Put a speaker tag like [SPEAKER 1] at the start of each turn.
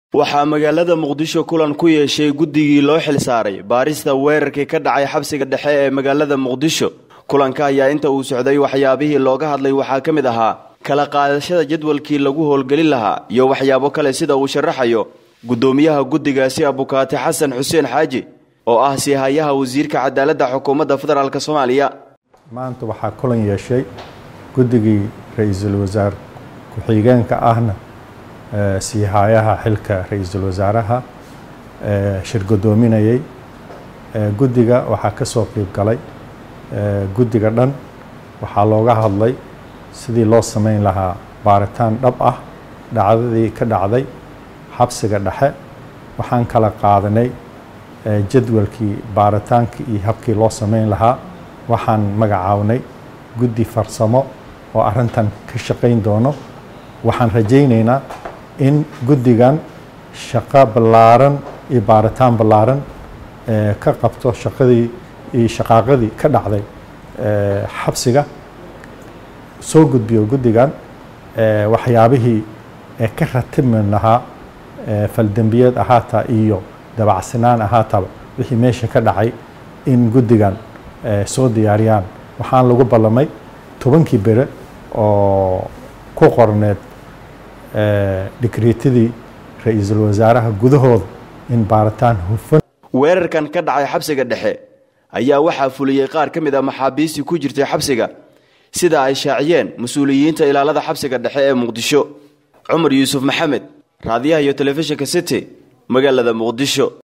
[SPEAKER 1] waxaa magaalada muqdisho kulan ku yeeshay guddigii loo xilsaaray baarista weerarkii ka dhacay xabsiga dhexe ee magaalada muqdisho kulanka ayaa inta uu socday waxyaabihii looga hadlay waxaa ka mid ahaa kala qaadashada jadwalkii lagu howlgelin lahaa iyo waxyaabo kale sida uu sharaxayo guddoomiyaha guddigaasi abukaati xasan xuseen xaaji oo ah siihayaha wasiirka cadaaladda xukuumadda federaalk soomaaliya
[SPEAKER 2] maanta waxaa kulan yeeshay guddigii ra-iisul wasaar ku-xigeenka ahna siihayaha xilka ra-iisul wasaaraha shir guddoominayay guddiga waxaa ka soo qeyb galay guddiga dhan waxaa looga hadlay sidii loo sameyn lahaa baaritaan dhab ah dhacdadii ka dhacday xabsiga dhexe waxaan kala qaadanay jadwalkii baaritaankii iyo habkii loo sameyn lahaa waxaan magacaabnay guddi farsamo oo arrintan ka shaqayn doono waxaan rajaynaynaa in guddigan shaqo ballaaran iyo baaritaan ballaaran ka qabto shaqadii iyo shaqaaqadii ka dhacday xabsiga soo gudbiyo guddigan waxyaabihii ka ratibmi lahaa faldembiyeed ahaataa iyo dabacsanaan ahaataba wixii meesha ka dhacay in guddigan soo diyaariyaan waxaan lagu ballamay tobankii bere oo ku qorneed dhikriitadii ra-iisul wasaaraha gudahooda in baaritaan hufan
[SPEAKER 1] weerarkan ka dhacay xabsiga dhexe ayaa waxaa fuliyey qaar ka mid a maxaabiistii ku jirtay xabsiga sida ay shaaciyeen mas-uuliyiinta ilaalada xabsiga dhexe ee muqdisho cumar yuusuf maxamed raadiyaha iyo telefishinka city magaalada muqdisho